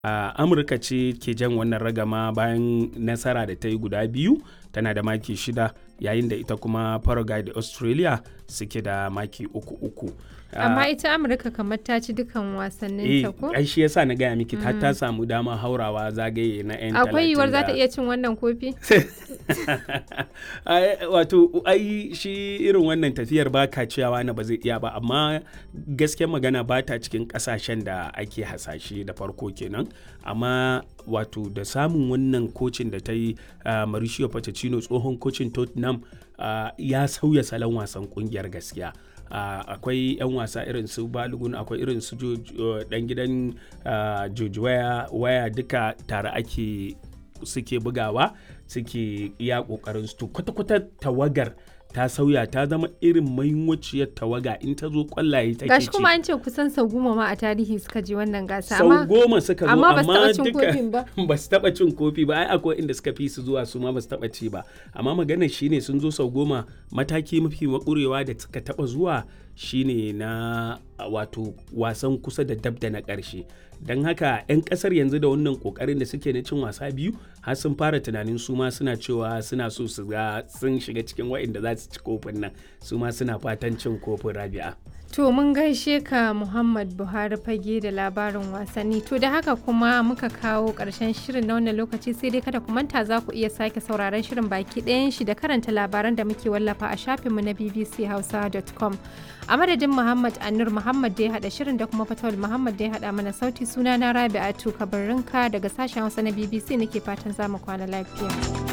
Uh, amurka ce ke jan wannan ragama bayan nasara da ta yi guda biyu tana da maki shida yayin da ita kuma paraguay da australia suke da maki uku uku amma ita amurka kamar ta ci dukan wasannin ta ko ai shi yasa na gaya miki ta ta samu dama haurawa zagaye na yan akwai yiwuwar za ta iya cin wannan kofi wato ai shi irin wannan tafiyar ba ka ciyawa na ba zai iya ba amma gaskiyar magana ba ta cikin kasashen da ake hasashe da farko kenan amma wato da samun wannan kocin da ta yi uh, Mauricio Pochettino tsohon kocin Tottenham uh, ya sauya salon wasan kungiyar gaskiya Uh, akwai 'yan wasa irin su balogun akwai irin su uh, dan gidan uh, George waya, waya duka tare ake suke bugawa suke iya kokarin su kwata-kwata tawagar ta sauya ta zama irin mahimmanciyar tawaga in ta zo kwallaye ta gashi kuma an ce kusan sau goma ma a tarihi suka je wannan gasa sau goma suka zo amma amma duka ba su taba cin kofi ba ai akwai inda suka fi su zuwa su ma ba su taba ci ba amma maganar shine sun zo sau goma mataki mafi makurewa da suka taba zuwa shine na wato wasan kusa da dab da na ƙarshe don haka 'yan ƙasar yanzu da wannan ƙoƙarin da suke na cin wasa biyu har sun fara tunanin su ma suna cewa suna so su ga sun shiga cikin wa'inda za su ci kofin nan su ma suna fatan cin kofin rabi'a To mun gaishe ka Muhammad Buhari fage da labarin wasanni. To da haka kuma muka kawo ƙarshen shirin na wannan lokaci sai dai kada ku manta za ku iya sake sauraron shirin baki ɗayan shi da karanta labaran da muke wallafa a shafinmu na bbchausa.com. A madadin Muhammad Anur Muhammad da ya haɗa shirin da kuma Fatawul Muhammad da ya haɗa mana sauti suna na Rabi'atu Kabarinka daga sashen Hausa na BBC nake fatan za mu kwana lafiya.